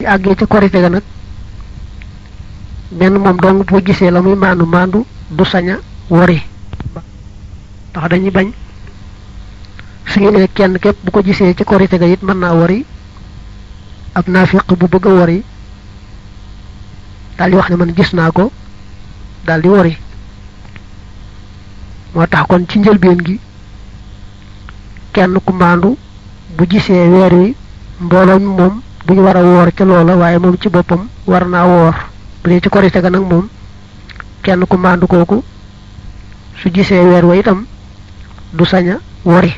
ci àggee ci korite ga nag benn moom dong boo gisee la muy maandu maandu du saña wori ndax dañuy bañ su ñu nee kenn képp bu ko gisee ci korite ga it mën naa wori ab naafiq bu bëgg a wori daal di wax ne man gis naa ko daal di wori moo tax kon ci njëlbeen gi kenn ku maandu bu gisee weer wi mbooloo mi moom duñu war a woor ca loola waaye moom ci boppam war naa woor bu dee ci korite ga nag moom kenn ku maandu kooku su gisee weer wa itam du saña wori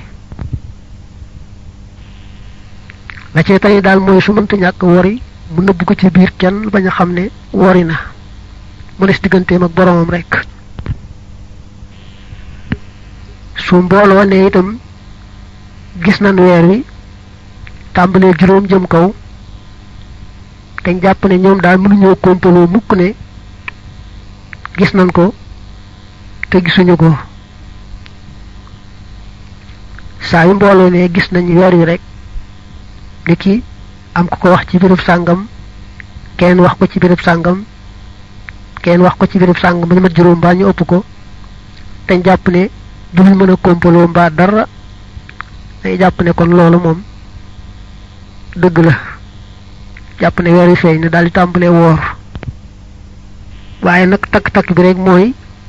la cee tey daal mooy su mënta ñàkk wori mu nëbb ko ci biir kenn bañ a xam ne wori na mu des digganteem ak boromam rek su mbooloo ne itam gis nañ weer wi tàmbalee juróom jëm kaw te jàpp ne ñoom daal mënuñoo kompaloo mukk ne gis nañ ko te gisuñu ko saa yu mbooloo ne gis nañ weer wi rek ni ki am ku ko wax ci béréb sàngam kenn wax ko ci béréb sàngam kenn wax ko ci béréb sàngam ba ñu mat juróom mbaa ñu ëpp ko te jàpp ne duñu mën a kompaloo mbaa dara day jàpp ne kon loolu moom dëgg la jàpp ne weer wi feeñ ne daal di tàmbalee woor waaye nag takk-takk bi rek mooy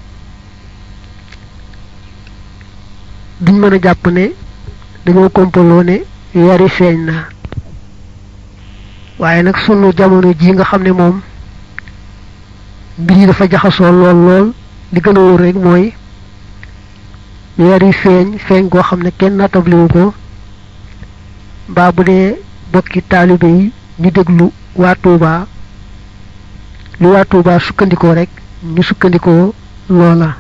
duñ mën a jàpp ne dañoo kompaloo ne weer wi feeñ na waaye nag sunu jamono ji nga xam ne moom mbir yi dafa jaxasoo lool lool li gën a wóor rek mooy weer wi feeñ feeñ goo xam ne kenn nattabliwu ko mbaa bu dee bokki taalibe yi ñu déglu waa Tuuba li waa Tuuba sukkandikoo rek ñu sukkandikoo loola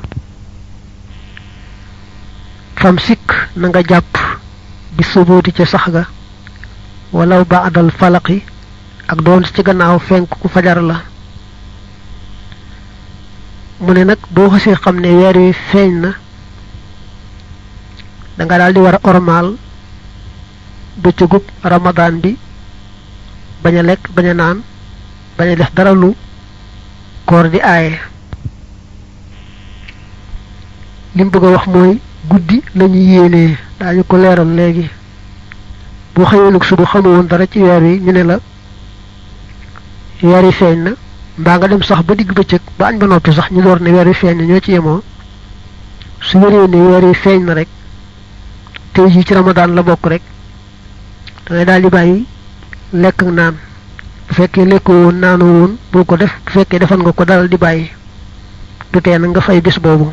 fam sikk na nga jàpp bi subooti ca sax ga walaw ba adal falaqi ak doon ci gannaaw fenk ku fajar la mu ne nag boo xasee xam ne weer wi feeñ na danga daal di war a ormaal bëccëgub ramadaan bi bañ a lekk bañ a naan bañ a def dara lu koor di aaye li mu bëgg a wax mooy guddi lañu yéenee daañu ko leeral léegi boo xëyee nag suba xamu woon dara ci weer wi ñu ne la weer wi feeñ na mbaa nga dem sax ba digg bëccëg ba añ ba noppi sax ñu door ne weer wi feeñ na ñoo ci yemoo su wéree ne weer wi feeñ na rek tey jii ci ramadaan la bokk rek da ngay daal di bàyyi lekk ak naan bu fekkee lekkoo woon naanoo woon bul ko def bu fekkee defal nga ko dalal di bàyyi du tee na nga fay bis boobu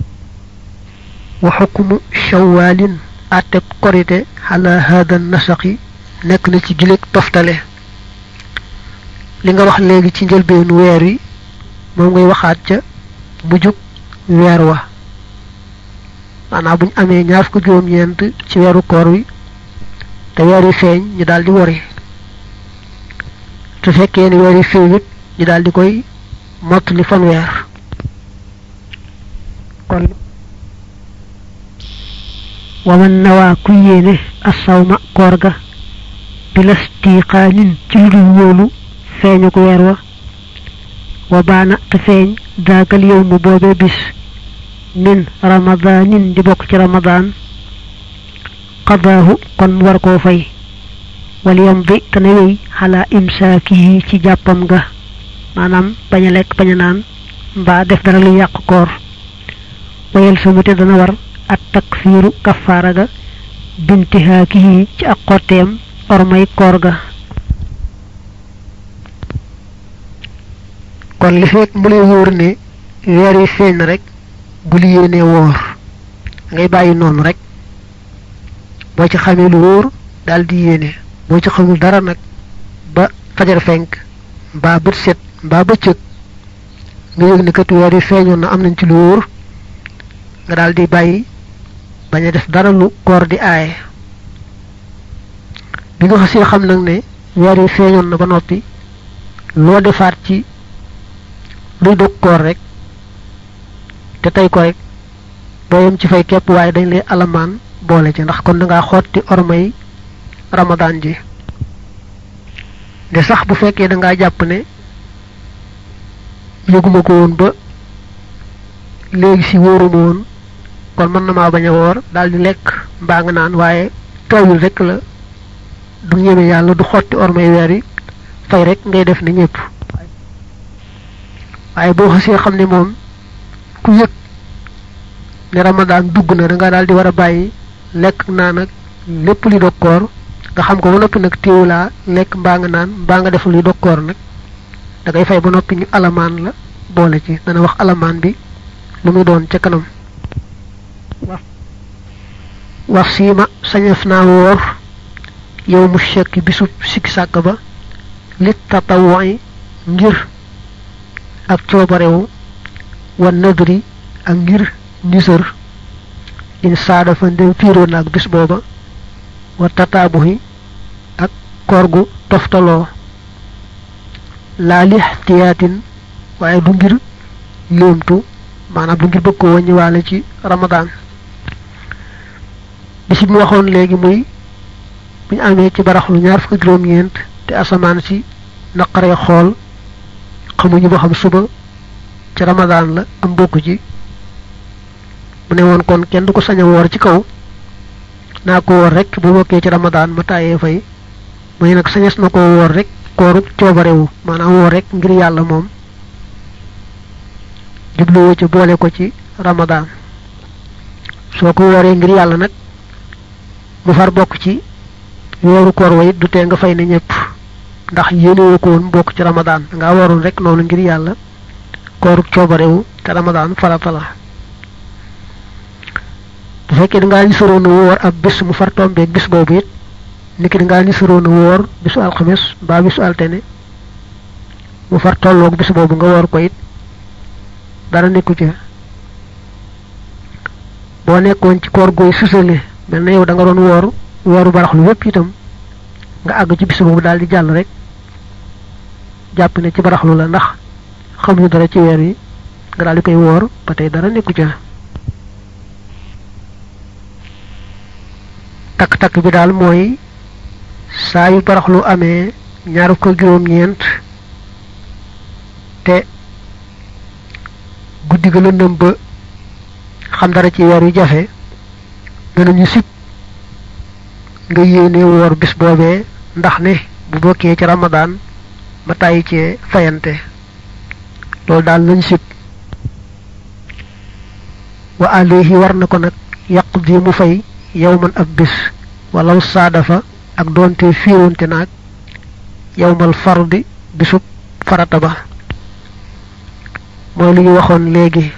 wa xukmu shawalin àtteb korite ala hada nasaqi nekk na ci gileeg toftale li nga wax léegi ci njëlbeenu weer wi moom ngay waxaat ca mujjug weer wa maanaam bu ñu amee ñaar fukk juróom-ñeent ci weeru koor wi te weer wi feeñ ñu daal di wori su fekkee ni weer wi feeñut ñu daal di koy mottali fanweer kon waman nawaa ku yéene assawma koor ga bilastiqaanin ci lu dul wóolu feeñu ko weer wa wa baana te feeñ daagal yow mu boobee bis min ramadanin di bokk ci ramadaan qadaahu kon mu war koo fay wal yamdi te na wéy xalaa imsaakihi ci jàppam ga maanaam bañ a lekk bañ a naan mbaa def dara lu yàq koor wayel samu te dana war at takfiiru kafaara ga bintihaakihi ci ak xotteem ormay koor ga kon li fekk mu lay wóor ne weer wi feeñ na rek bu li yéenee woor ngay bàyyi noonu rek boo ci xamee lu wóor daal di yéene boo ci xamul dara nag ba fajar fenk mbaa bët set mbaa bëccëg nga yëg ne kat weer wi feeñoon na am nañ ci lu wóor nga daal di bàyyi bañ a def dara lu koor di aaye bi nga xasee xam nag ne weer wi feeñoon na ba noppi loo defaat ci luy dog koor rek te tey ko rek boo yem ci fay képp waaye dañ lay alamaan boole ci ndax kon da ngaa xotti ormay ramadaan ji de sax bu fekkee da ngaa jàpp ne yëguma ko woon ba léegi si wóoruma woon kon mën na maa bañ a woor daal di lekk mbaa nga naan waaye tawil rek la du ñeme yàlla du xotti ormay weer yi fay rek ngay def ne ñëpp waaye boo xasee xam ne moom ku yëg ne ramadan dugg na da nga daal di war a bàyyi lekk naan ak lépp li dog koor nga xam ko ba noppi nag téewulaa lekk mbaa nga naan mbaa nga def li dog koor nag da ngay fay ba noppi ñu alamaan la boole ci dana wax alamaan bi lu muy doon ca kanam wax siima sañef naa woor yow mu chekk bisub sikki sàkk ba lit tatawuy ngir ak coobarewu wa nadri ak ngir nisër in saada fa ndem fiiroo na ak bis booba wa tataabuhi ak koor gu toftaloo laa lixtiyaatin waaye du ngir léemtu maanaam du ngir bëgg ko wàññiwaale ci ramadaan bis bi mu waxoon léegi muy bu ñu amee ci baraxlu ñaar fukk juróom-ñeent te asamaan si naqaree xool xamuñu ba xam suba ci ramadaan la am bokk ci mu ne woon kon kenn du ko sañ a woor ci kaw naa ko woor rek bu bokkee ci ramadaan ma tàyyee fay muy nag sañes na ko woor rek kooru coobarewu maanaam woor rek ngir yàlla moom jubluwoo ci boole ko ci ramadaan soo ko wooree ngir yàlla nag mu far bokk ci weeru koor wa it du tee nga fay ne ñëpp ndax yéenewoo ko woon bokk ci ramadaan nga waroon rek noonu ngir yàlla kooru coobarewu te ramadaan farata la bu fekkee dangaa ni soroon a woor ab bis mu far tombeeg bis boobu it niki dangaa ni soroon a woor bisu alxames mbaa bisu altene mu far tolloog bis boobu nga woor ko it dara nekku ca boo nekkoon ci koor gooy susale mel na yow da nga doon woor weeru baraxlu yépp itam nga àgg ci bis boobu daal di jàll rek jàpp ne ci baraxlu la ndax xamuñu dara ci weer yi nga daal di koy woor ba tey dara nekku ca takk-takk bi daal mooy saa yu baraxlu amee ñaar ko juróom-ñeent te guddi ga lëndëm ba xam dara ci weer yu jafe danañu sib nga yéene woor bis boobee ndax ne bu bokkee ci ramadaan ma tàyyi cee fayante loolu daal lañ sib wa alayhi war na ko nag yaqdi mu fay yawman ab bis walaw saadafa ak doonte fiironte naag yawmal fardi bisub farata ba mooy lu ñu waxoon léegi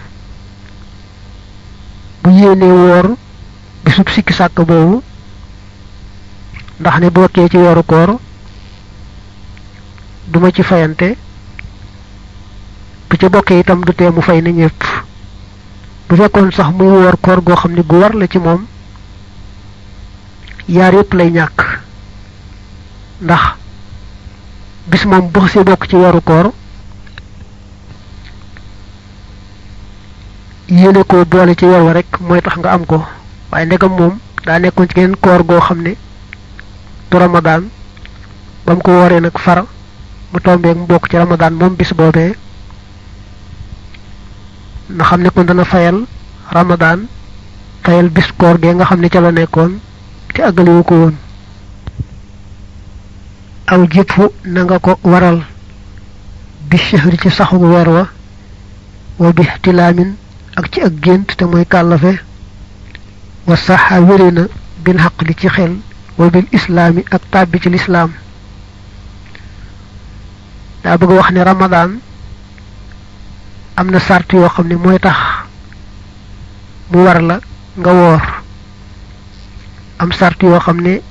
bu yéenee woor bisub sikki sàkk boobu ndax ne bokkee ci weeru koor duma ci fayante bu ca bokkee itam du tee mu fay na ñëpp bu fekkoon sax muy woor koor goo xam ne gu war la ci moom yaar yépp lay ñàkk ndax bis moom bu xasee bokk ci weeru koor yéene ko boole ci weer wa rek mooy tax nga am ko waaye ndegam moom daa nekkoon ci geneen koor goo xam ne du ramadaan ba mu ko wooree nag far mu tombeeg mu bokk ci ramadaan moom bis boobee na xam ne kon dana fayal ramadaan fayal bis koor gee nga xam ne ca la nekkoon te àggaliwu ko woon aw jëppu na nga ko waral bi shahri ci saxu weer wa wa bi tilaamin ak ci ak gént te mooy kàllafe wa saxa wére na bil xaq li ci xel wa bil islaami ak tàbbi ci lislaam daa bëgg wax ne ramadaan am na sart yoo xam ne mooy tax mu war la nga woor am sart yoo xam ne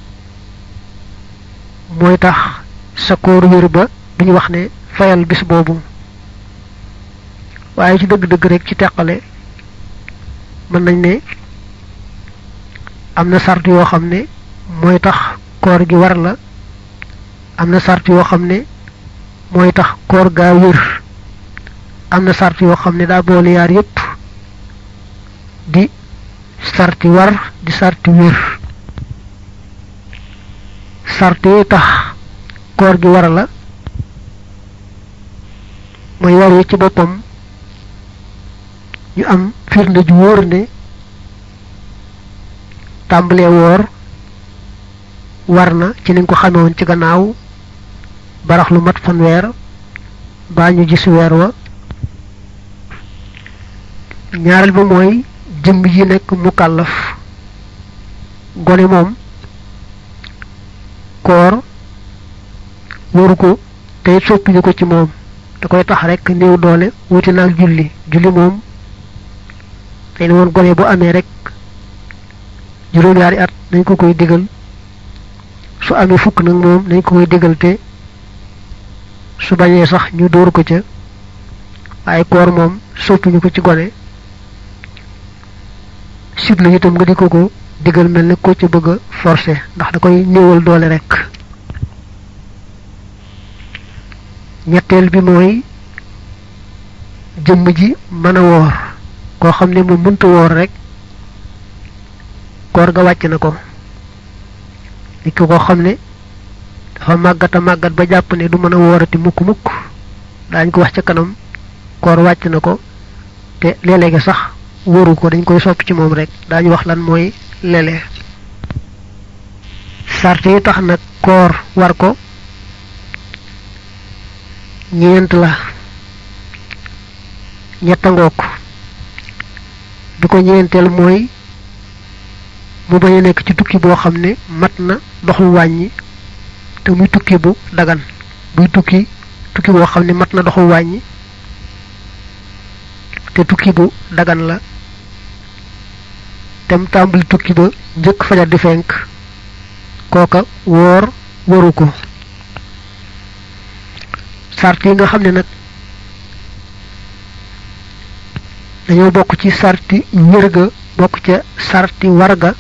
mooy tax sa koor wér ba duñu wax ne fayal bis boobu waaye ci dëgg-dëgg rek ci teqale mën nañ ne am na sart yoo xam ne mooy tax koor gi war la am na sart yoo xam ne mooy tax koor gaa wér am na sart yoo xam ne daa boole yaar yépp di sarti war di sarti wér sart yi tax koor gi war la mooy weer wi ci boppam ñu am firnde ju wóor ne tàmbalee woor war na ci niñ ko xamewoon ci gannaaw barax lu mat fanweer baa ñu gis weer wa ñaareel ba mooy jëmm yi nekk mukallaf gone moom koor waru ko te soppiñu ko ci moom da koy tax rek néew doole wuti naag julli julli moom tey ne woon gone bu amee rek juróom-ñaari at nañ ko koy digal su amee fukk nag moom nañ ko koy digal te su bañee sax ñu dóor ko ca waaye koor moom soppiñu ko ci gone sibla itam nga di ko ko digal mel ne ko ca bëgg a forcé ndax da koy néewal doole rek ñetteel bi mooy jëmm ji mën a woor koo xam ne mu mënta woor rek koor ga wàcc na ko nit ki koo xam ne dafa màggat a màggat ba jàpp ne du mën a woorati mukk mukk daañ ko wax ca kanam koor wàcc na ko te léeg-léegi sax wóoru ko dañ koy sopp ci moom rek daañu wax lan mooy lele sart yi tax nag koor war ko ñeent la ñettangook bi ko ñeenteel mooy mu bañ a nekk ci tukki boo xam ne mat na doxul wàññi te muy tukki bu dagan buy tukki tukki boo xam ne mat na doxul wàññi te tukki bu dagan la tem tàmbali tukki ba njëkk fajar di fenk kooka woor waru ko sart yi nga xam ne nag dañoo bokk ci sarti wérga bokk ca sarti warga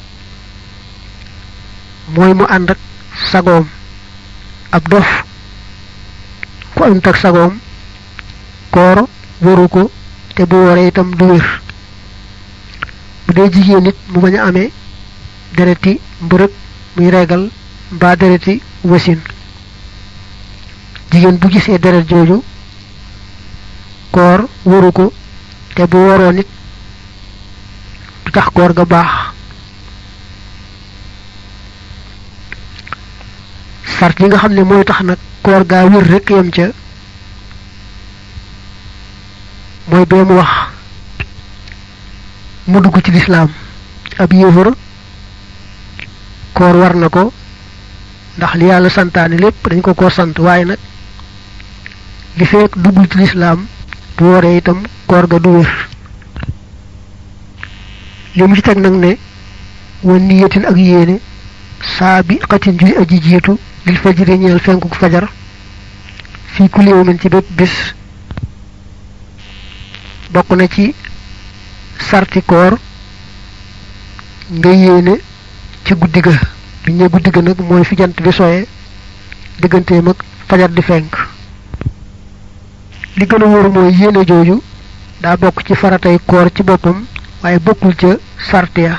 mooy mu ànd ak sagoom ab dof ku ànd ak sagoom koor waru ko te bu wooree itam du wér bu dee jigéen nit mu bañ a amee dereti mbërëg muy reegal mbaa dereti wasin jigéen bu gisee deret jooju koor waru ko te bu waroo nit du tax koor ga baax sart yi nga xam ne mooy tax nag koor gaa wér rekk yam ca mooy bee mu wax mu dugg ci lislaam ab yéefar koor war na ko ndax li yàlla santaane lépp dañ ko ko sant waaye nag li fekk duggul ci lislaam bu wooree itam koor ga du wér li mu ci teg nag ne wan niyatin ak yéene saa bi xatin juy aji jiitu lil fajri ñeel fenkuk fajar fii kulli yawmin ci bépp bis bokk na ci sarti koor nga yéene ci guddi ga bi ñu guddi ga nag mooy fi jant bi soye digganteem ak fajar di fenk li gën a wóor mooy yéene jooju daa bokk ci faratay koor ci boppam waaye bokkul ca sart ya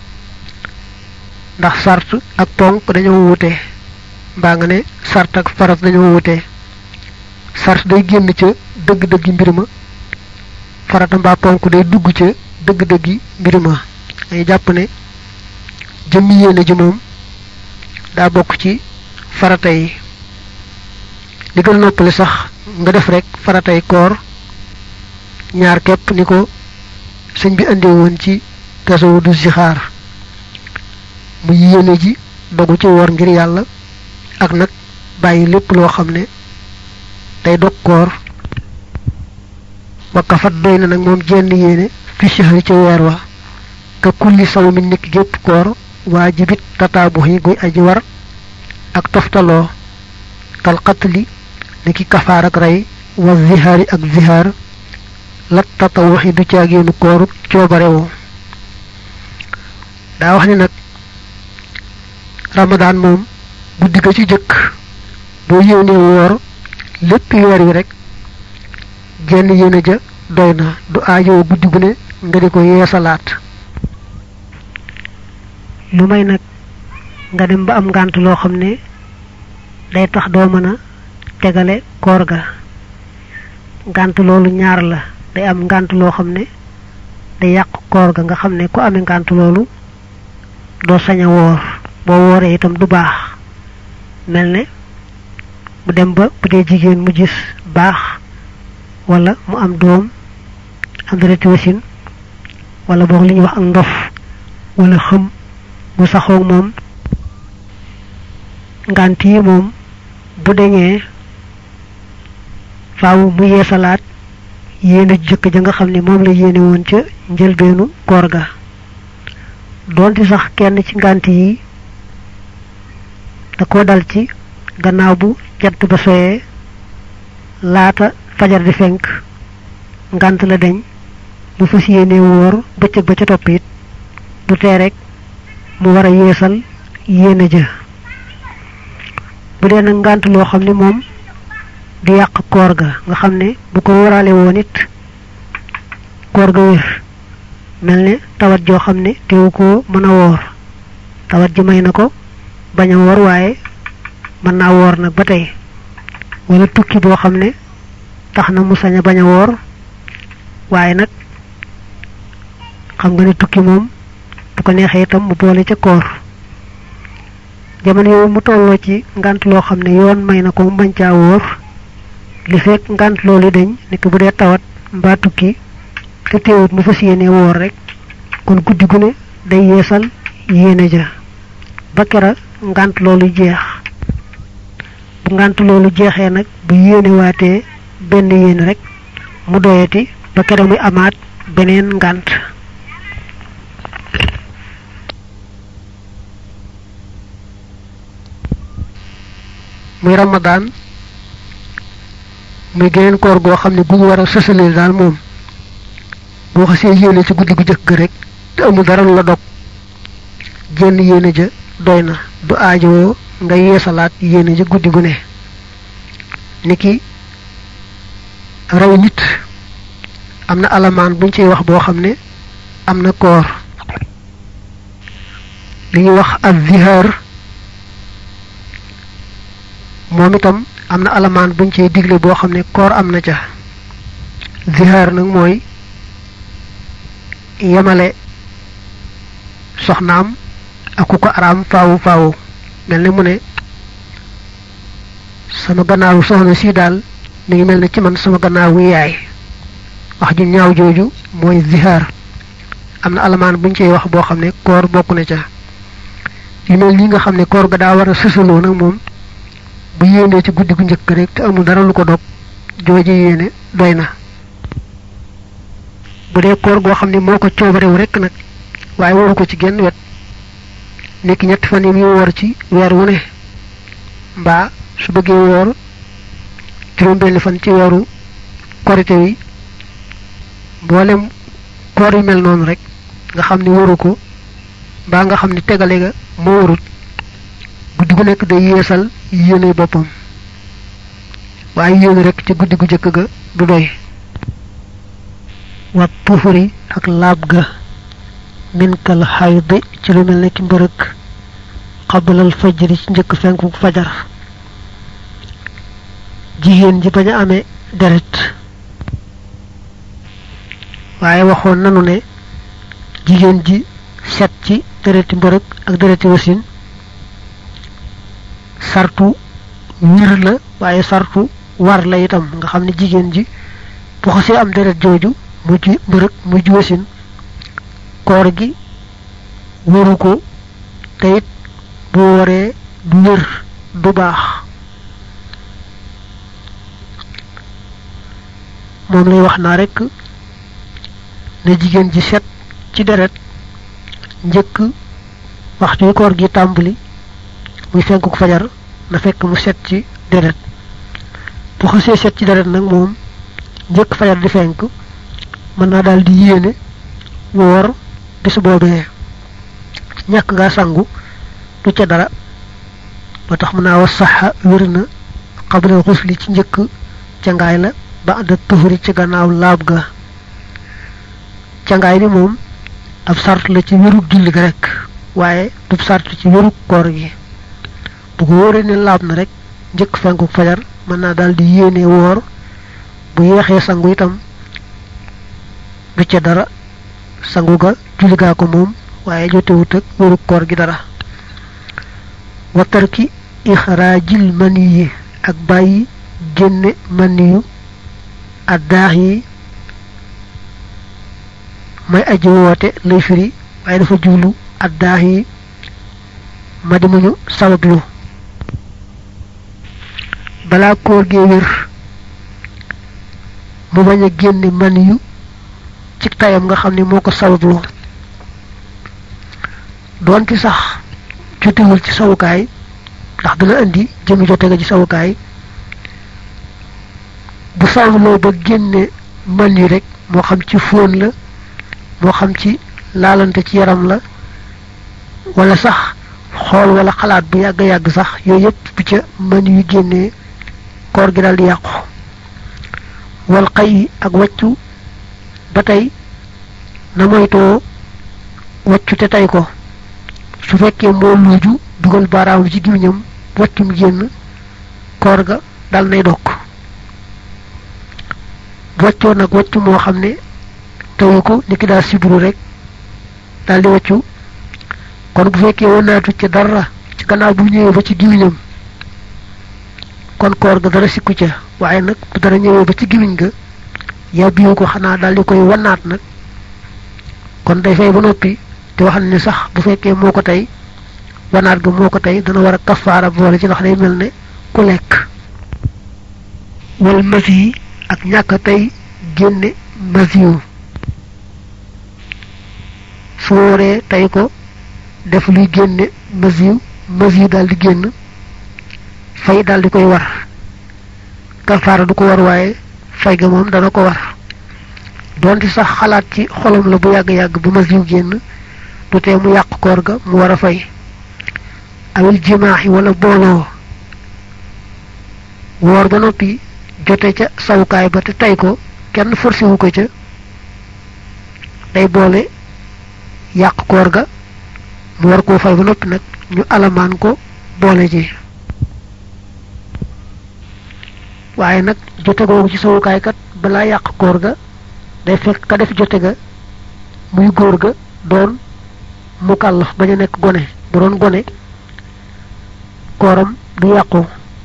ndax sart ak ponk dañoo wute mbaa nga ne sart ak farat dañoo wute sart day génn ca dëgg-dëggi mbir ma farata mbaa ponk day dugg ca dëgg-dëggi mbir ma ay jàpp ne jëmmi yéene ji moom daa bokk ci farata yi li gën a noppale sax nga def rek faratay koor ñaar képp ni ko sëñ bi andee woon ci tasawudu zixaar mu yéene ji dogu ci woor ngir yàlla ak nag bàyyi lépp loo xam ne day dog koor wakkafat doy na nag moom jenn yéene fi shahri ca weer wa ka kulli saw mi nekk gépp koor waajibit tataabu yi guy aji war ak toftaloo kal qatli niki kafaar ak rey wa zihaari ak zihaar lat tatawuxi du caageenu kooru coobarewoo daa wax ni nag ramadaan moom guddi ga ci jëkk boo yéenee woor lépp weer wi rek jenn yéene ja doy na du aajoo guddi gu ne nga di ko yeesalaat lu may nag nga dem ba am ngànt loo xam ne day tax doo mën a tegale koor ga ngànt loolu ñaar la day am ngànt loo xam ne day yàq koor ga nga xam ne ku amee ngànt loolu doo sañ a woor boo wooree itam du baax mel ne mu dem ba bu dee jigéen mu gis baax wala mu am doom am dereti wasin wala boog li ñuy wax ak ndof wala xëm mu saxoog moom ngànt yi moom bu deñee faaw mu yeesalaat yéene jëkk ja nga xam ne moom la yéene woon ca njëlbeenu koor ga doonte sax kenn ci ngànt yi da ko dal ci gannaaw bu jant ba soyee laata fajar di fenk ngànt la deñ mu fas yéene woor bëccëg ba ca topp it du tee rek mu war a yeesal yéene ja bu dee nag ngànt loo xam ne moom du yàq koor ga nga xam ne bu ko wóoraale woon it koor ga wér mel ne tawat joo xam ne teewu ko mën a woor tawat ji may na ko bañ a woor waaye mën naa woor nag ba tey wala tukki boo xam ne tax na mu sañ a bañ a woor waaye nag xam nga ne tukki moom bu ko neexee itam mu boole ca koor jamono yooyu mu tolloo ci ngant loo xam ne yoon may na ko mu bañ caa wóor li fekk ngant loolu dañ nekk bu dee tawat mbaa tukki te teewut mu fas yéene woor rek kon guddi gu ne day yeesal yéene ja ba kera ngant loolu jeex bu ngant loolu jeexee nag bu yéene waatee benn yéene rek mu doyati ba kera muy amaat beneen ngant muy ramadan muy geneen koor goo xam ne gu ñu war a sësalee daal moom boo xasee yéene ci guddi gu jëkk rek te amul dara la dog jenn yéene ja doy na du aajowoo nga yeesalaat yéene ja guddi gu ne niki raw nit am na alamaan buñ ciy wax boo xam ne am na koor li ñuy wax ak zihaar moom itam am na alamaan buñ ciy digle boo xam ne koor am na ca zihaar nag mooy yemale soxnaam ak ku ko araam faawu faawu mel ne mu ne sama gannaawu soxna si daal mi ngi mel ne ci man sama gannaawu yaay wax ju ñaaw jooju mooy zihaar am na alamaan buñ ciy wax boo xam ne koor bokk na ca yu mel nii nga xam ne koor ga daa war a sësaloo nag moom bu yéenee ci guddi gu njëkk rek te amul dara lu ko dog jooje yéene doy na bu dee koor goo xam ne moo ko coobarewu rek nag waaye waru ko ci genn wet nekk ñetti fan yi muy woor ci weer wu ne mbaa su bëggee woor juróom benn fan ci weeru korite wi mboolem koor yu mel noonu rek nga xam ne waru ko mbaa nga xam ne tegale ga moo warut guddi gu nekk day yeesal yéene boppam waaye yéene rek ci guddi gu jëkk ga du doy wa tuhuri ak laab ga minkal xaydi ci lu mel ne ki mbërëg xabalal fajri ci njëkk fenku fajar jigéen ji bañ a amee deret waaye waxoon nanu ne jigéen ji set ci dereti mbërëg ak dereti wasin sartu wir la waaye sartu war la itam nga xam ne jigéen ji bu xasee am deret jooju mujj mbërëg mujj wasin koor gi wëru ko te it bu waree du wér du baax moom lay wax naa rekk ne jigéen ji set ci deret njëkk waxtu yi koor gi tàmbali muy fenkuk fajar na fekk mu set ci deret bu xasee set ci deret nag moom njëkk fajar di fenk mën naa daal di yéene woor bis boobee ñàkk ngaa sangu du ca dara ba tax mën naa wax saxa wér na xabalal xusli ci njëkk cangaay la ba ànd tuhuri ci gannaaw laab ga cangaay bi moom ab sart la ci wérug julli ga rek waaye du sart ci wérug koor gi bu ko wóoree ne laab na rek njëkk fenku fajar mën naa daal di yéene woor bu yeexee sangu itam du ca dara sangu ga julli gaa ko moom waaye jotewut ak wéru koor gi dara wa tarki ixraajil maniyi ak bàyyi génne maniyu addaax yi may aji woote lay firi waaye dafa jublu addaax yi ma di muñu sabablu balaa koor gee wér mu bañ a génne maniyu ci tayam nga xam ne moo ko sabablu doonte sax jotewul ci sawukaay ndax dana indi jëmi jote ga ci sawukaay bu sababloo ba génne man yi rek moo xam ci fóon la moo xam ci laalante ci yaram la wala sax xool wala xalaat bu yàgg yàgg sax yooyu yëpp bu ca man yu génnee koor gi daal di yàqu wal xay ak waccu ba tey na moytoo waccu te tey ko su fekkee moo luuju dugal baaraam ci gémmiñam waccum génn koor ga dal nay dokk waccoo nag waccu moo xam ne teyu ko ni ki daal sibru rek daal di waccu kon bu fekkee wanaatu ci dara ci gannaaw bu ñëwee ba ci gémmiñam kon koor ga dara sikku ca waaye nag bu dara ñëwee ba ci gémmiñ ga yàbbiwu ko xanaa daal di koy wanaat nag kon day fay ba noppi te wax ne sax bu fekkee moo ko tey wanaat ga moo ko tey dana war a kafaara boole ci ndax day mel ne ku lekk wal masi ak ñàkk tey génne masiyu su wóoree tey ko def luy génne masiyu masiyu daal di génn fay daal di koy war kafaara du ko war waaye fay ga moom dana ko war doonte sax xalaat ci xolam la bu yàgg-yàgg bu masiyu génn du tee mu yàq koor ga mu war a fay awil jimaax yi wala booloo woor ba noppi jote ca sawukaay ba te tey ko kenn forcé wu ko ca day boole yàq koor ga mu war koo fay ba noppi nag ñu alamaan ko boole ji waaye nag jote googu ci sawukaay kat balaa yàq koor ga day fekk ka def jote ga muy góor ga doon mu kàllaf bañ a nekk gone bu doon gone kooram du yàqu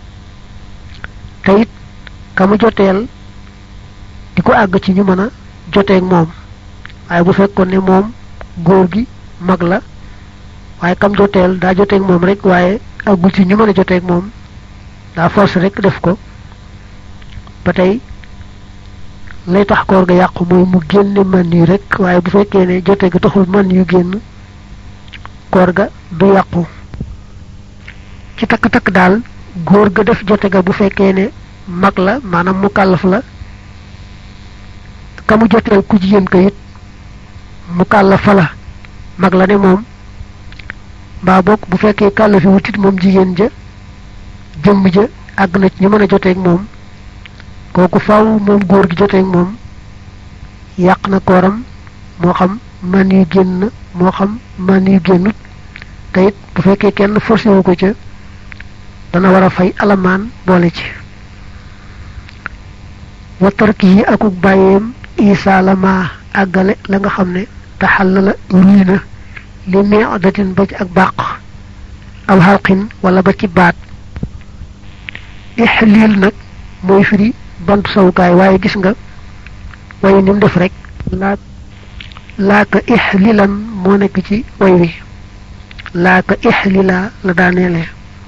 te it ka mu joteel di ko àgg ci ñu mën a joteeg moom waaye bu fekkoon ne moom góor gi mag la waaye kam joteel daa joteeg moom rek waaye àggul ci ñu mën a joteeg moom daa force rek def ko ba tey lay tax koor ga yàqu mooy mu génne man yu rek waaye bu fekkee ne jote ga taxul man yu génn koor ga du yàqu ci takk-takk daal góor ga def jote ga bu fekkee ne mag la maanaam mu kàllaf la ka mu joteel ku jigéen ko it mu kàllafa la mag la ne moom mbaa bokk bu fekkee kàllafi wutit moom jigéen ja jëmm ja àgg na ci ñu mën a joteeg moom kooku faaw moom góor gi joteeg moom yàq na kooram moo xam man yu génn moo xam man yu génnut te it bu fekkee kenn forcé wu ko ca dana war a fay alamaan boole ci wa tarki yi akuk bàyyeem isaa la ma àggale la nga xam ne taxal la ruy na li meedatin ba ci ak bàq aw xalqin wala ba ci baat ixliil nag mooy firi bantu sawukaay waaye gis nga way ni mu def rek laa laaka ixlilan moo nekk ci way wi laaka ixlila la daaneele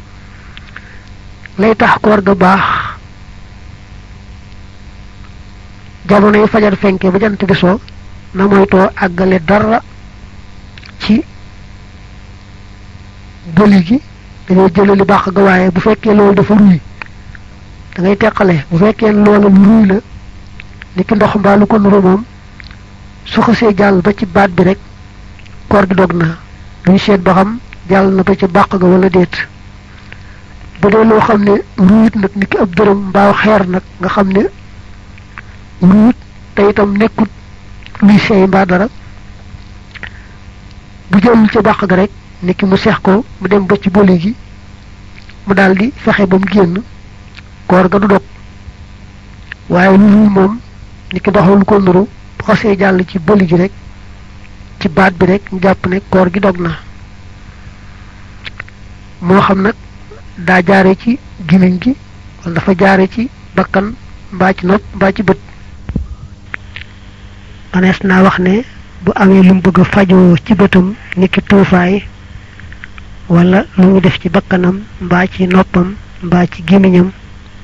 lay tax koor ga baax jamono yi fajar fenke ba jant bi soo na moytoo àggale dara ci bëli gi dañoo jële li baax ga waaye bu fekkee loolu dafa ruy da ngay teqale bu fekkee loolu lu ruy la ni ki ndox mbaa lu ko nuru moom su xasee jàll ba ci baat bi rek koor gi dog na duñ seet ba xam jàll na ba ci bàq ga wala déet bu dee loo xam ne ruut nag ni ki ab dërëm mbaaw xeer nag nga xam ne ruut te itam nekkut luy seey mbaa dara bu jëlul ca bàq ga rek ni ki mu seex ko mu dem ba ci boli gi mu daldi fexe ba mu génn koor ga du dog waaye lu dul moom ni ki doxal lu ko nuru bu xasee jàll ci bëli gi rek ci baat bi rek ñu jàpp ne koor gi dog na moo xam nag daa jaare ci gémmiñ gi wala dafa jaare ci bakkan mbaa ci nopp mbaa ci bët manees naa wax ne bu amee lu mu bëgg a fajoo ci bëtam niki tuufaay wala lu mu def ci bakkanam mbaa ci noppam mbaa ci gémmiñam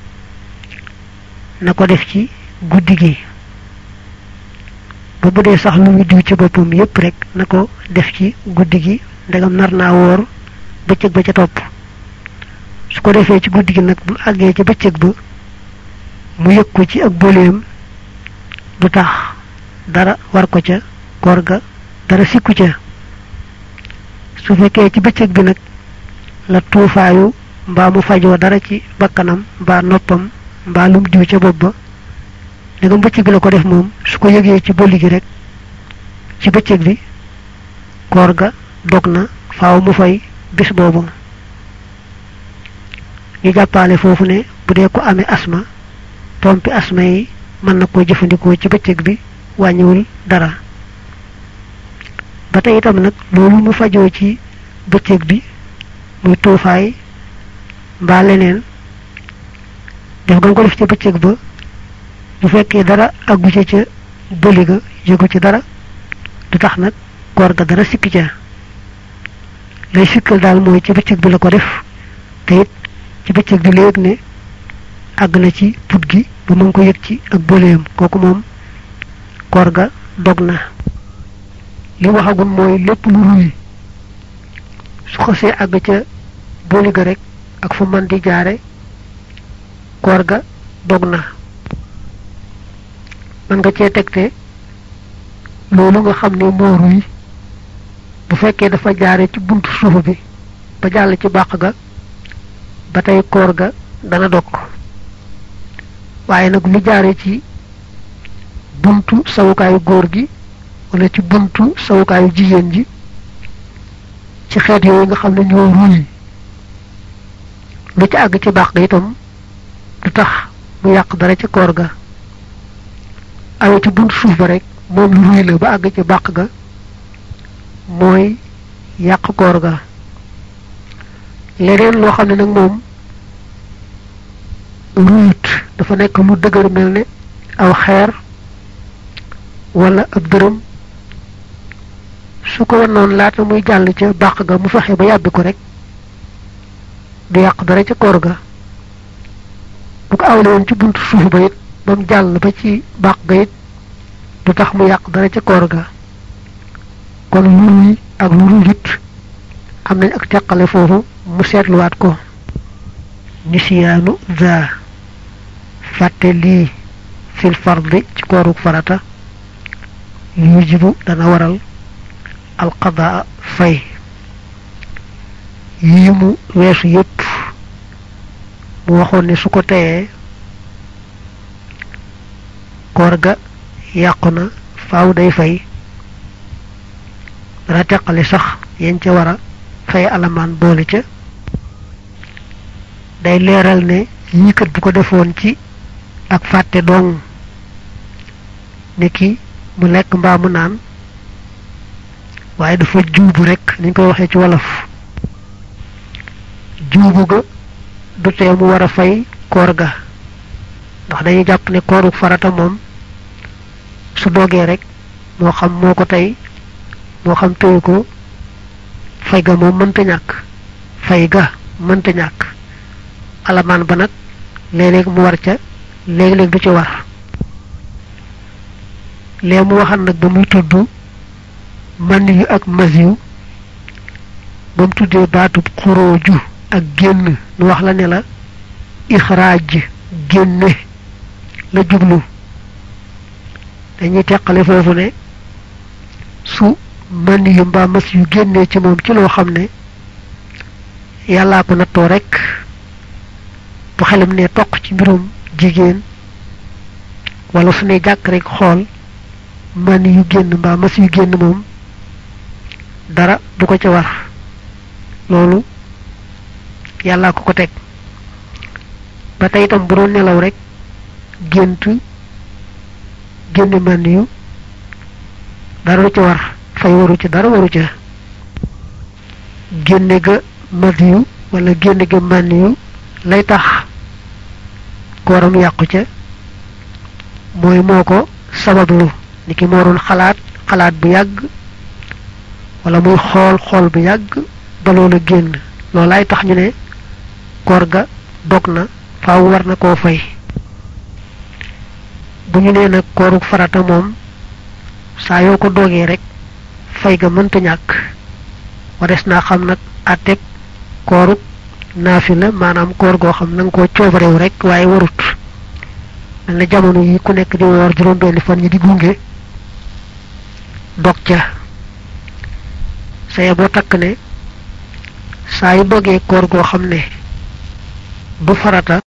na ko def ci guddi gi ba bu dee sax lu mu diw ci boppam yépp rek na ko def ci guddi gi ndegam nar naa woor bëccëg ba ca topp su ko defee ci guddi gi nag bu àggee ci bëccëg ba mu yëg ko ci ak boleem du tax dara war ko ca koor ga dara sikku ca su fekkee ci bëccëg bi nag la tuufaayu mbaa mu fajoo dara ci bakkanam mbaa noppam mbaa lum diw ca bopp ba ndegam bëccëg bi la ko def moom su ko yëgee ci bëli gi rek ci bëccëg bi koor ga dog na faaw mu fay bis boobu ñu jàppaale foofu ne bu dee ko amee asma pompi asma yi mën na koo jëfandikoo ci bëccëg bi wàññiwul dara ba tey itam nag loolu mu fajoo ci bëccëg bi muy tuufaay mbaa leneen def nga ko def ci bëccëg ba bu fekkee dara aggu ca ca bëli ga yëgu ci dara du tax nag koor ga dara sikki ca lay sikkal daal mooy ci bëccëg bi la ko def te it ci bëccëg bi léegi ne àgg na ci put gi ba mu ngi ko yëg ci ak bëleem kooku moom koor ga dog na li waxagul mooy lépp lu ruy su xasee àgg ca bëli ga rek ak fu man di jaare koor ga dog na man nga cee tegte loolu nga xam ne moo ruy bu fekkee dafa jaare ci buntu suuf bi ba jàll ci bàq ga ba tey koor ga dana dog waaye nag lu jaare ci buntu sawukaayu góor gi wala ci buntu sawukaayu jigéen ji ci xeet yooyu nga xam ne ñoo ruy lu ci àgg ci bàq ga itam du tax mu yàq dara ci koor ga awe ci buntu suuf ba rek moom lu ruy la ba àgg ci bàq ga mooy yàq koor ga leneen loo xam ne nag moom ruyut dafa nekk lu dëgër mel ne aw xeer wala ab dërëm su ko wanoon laata muy jàll ca bàq ga mu fexe ba yàbbi ko rek du yàq dara ca koor ga bu ko awle woon ci buntu suuf ba it ba mu jàll ba ci bàq ga it du tax mu yàq dara ca koor ga kon lu ruy ak lu ruyut am nañ ak teqale foofu mu seetluwaat ko nisiyaanu za fàtte lii fil fardi ci kooruk farata yujibu dana waral alqadaa fay yii mu weesu yépp mu waxoon ne su ko teyee koor ga yàqu na faaw day fay dana teqale sax yéen ca war a fay alamaan boole ca day leeral ne yii kat bu ko defoon ci ak fàtte dong ne ki mu lekk mbaa mu naan waaye dafa juubu rek niñ koy waxee ci wolof juubu ga du tee mu war a fay koor ga ndax dañuy jàpp ne kooru farata moom su dogee rek moo xam moo ko tey moo xam téyu ko fay ga moom mënta ñàkk fay ga mënta ñàkk alamaan ba nag léeg-léeg mu war ca léeg-léeg du ci war lee mu waxal nag ba muy tudd man yu ak mas yu ba mu tuddee baatub xurooju ak génn nu wax la ne la ixraaj génne la jublu dañuy teqale foofu ne su man yu mbaa mas yu génnee ci moom ci loo xam ne yàllaa ko nattoo rek bu xelam ne toq ci mbirum jigéen wala su ne jàkk rek xool man yu génn mbaa mas yu génn moom dara du ko ca war loolu yàllaa ko ko teg ba tey itam bu doon nelaw rek gént génn mànd yu dara du ci war fay waru ci dara waru ca génne ga mànd yu wala génne ga mànd yu lay tax kooram yàqu ca mooy moo ko sabablu ni ki moo doon xalaat xalaat bu yàgg wala muy xool xool bu yàgg ba loola génn loolaay tax ñu ne koor ga dog na faaw war na koo fay bu ñu nee nag kooru farata moom saa yoo ko dogee rek fay ga mënta ñàkk wares naa xam nag àtteeg kooru naafila maanaam koor goo xam na nga koo coobarew rek waaye warut mel na jamono yi ku nekk di woor juróom benni fan ñi di gunge dog ca saye boo takk ne saa yu dogee koor goo xam ne du farata